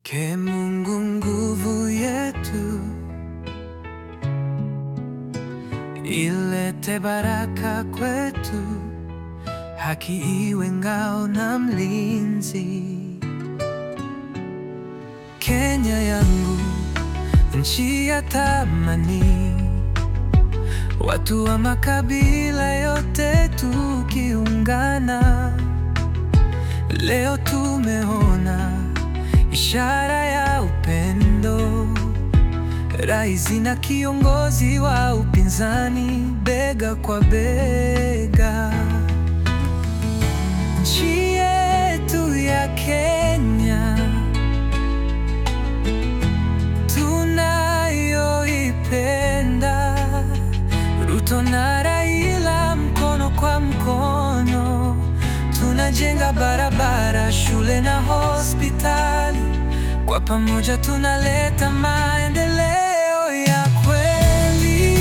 Ke Mungu nguvu yetu, ilete baraka kwetu, haki iwe ngao na mlinzi. Kenya yangu, nchi ya thamani, watu wa makabila yote tukiungana, leo tumeona ishara ya upendo, rais na kiongozi wa upinzani, bega kwa bega. Nchi yetu ya Kenya tunayoipenda, Ruto na Raila mkono kwa mkono, tunajenga barabara, shule na hospitali, kwa pamoja tunaleta maendeleo ya kweli.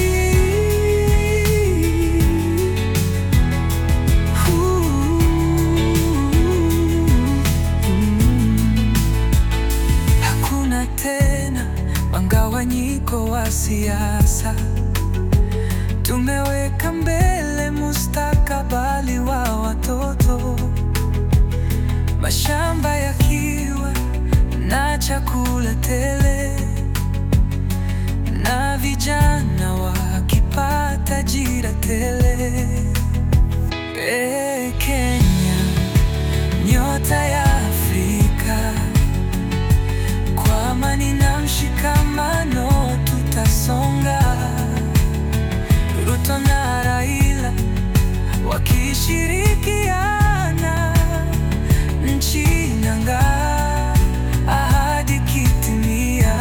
Hakuna tena mgawanyiko wa siasa, tumeweka mbele mustakabali wa watoto, mashamba yakiwa na chakula tele, na vijana wakipata ajira tele. E Kenya, nyota ya Afrika, kwa amani na mshikamano tutasonga. Ruto na Raila wakishirikiana, nchi inang'aa, ahadi kitimia.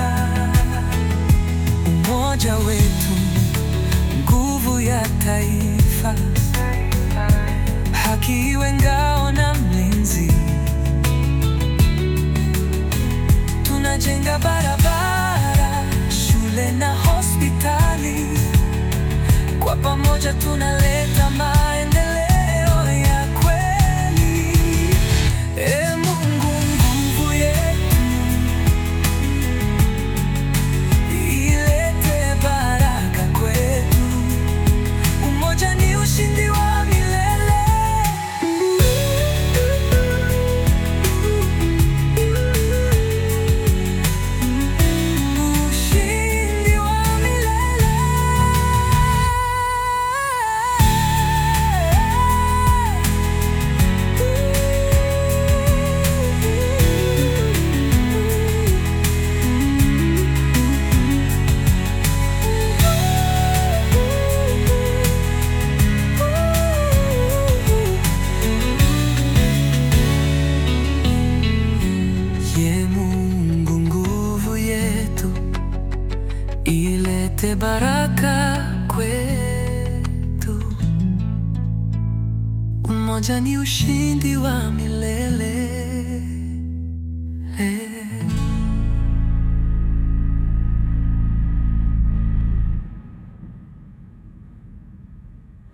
Umoja wetu, nguvu ya taifa, haki iwe ngao na mlinzi. Tunajenga barabara, shule na hospitali, kwa pamoja tunaleta maendeleo ya kweli. E Mungu, nguvu yetu, ilete baraka kwetu. Umoja ni ushindi wa milele. Ushindi wa milele. Ye Mungu nguvu yetu, ilete baraka kwetu. Umoja ni ushindi wa milele.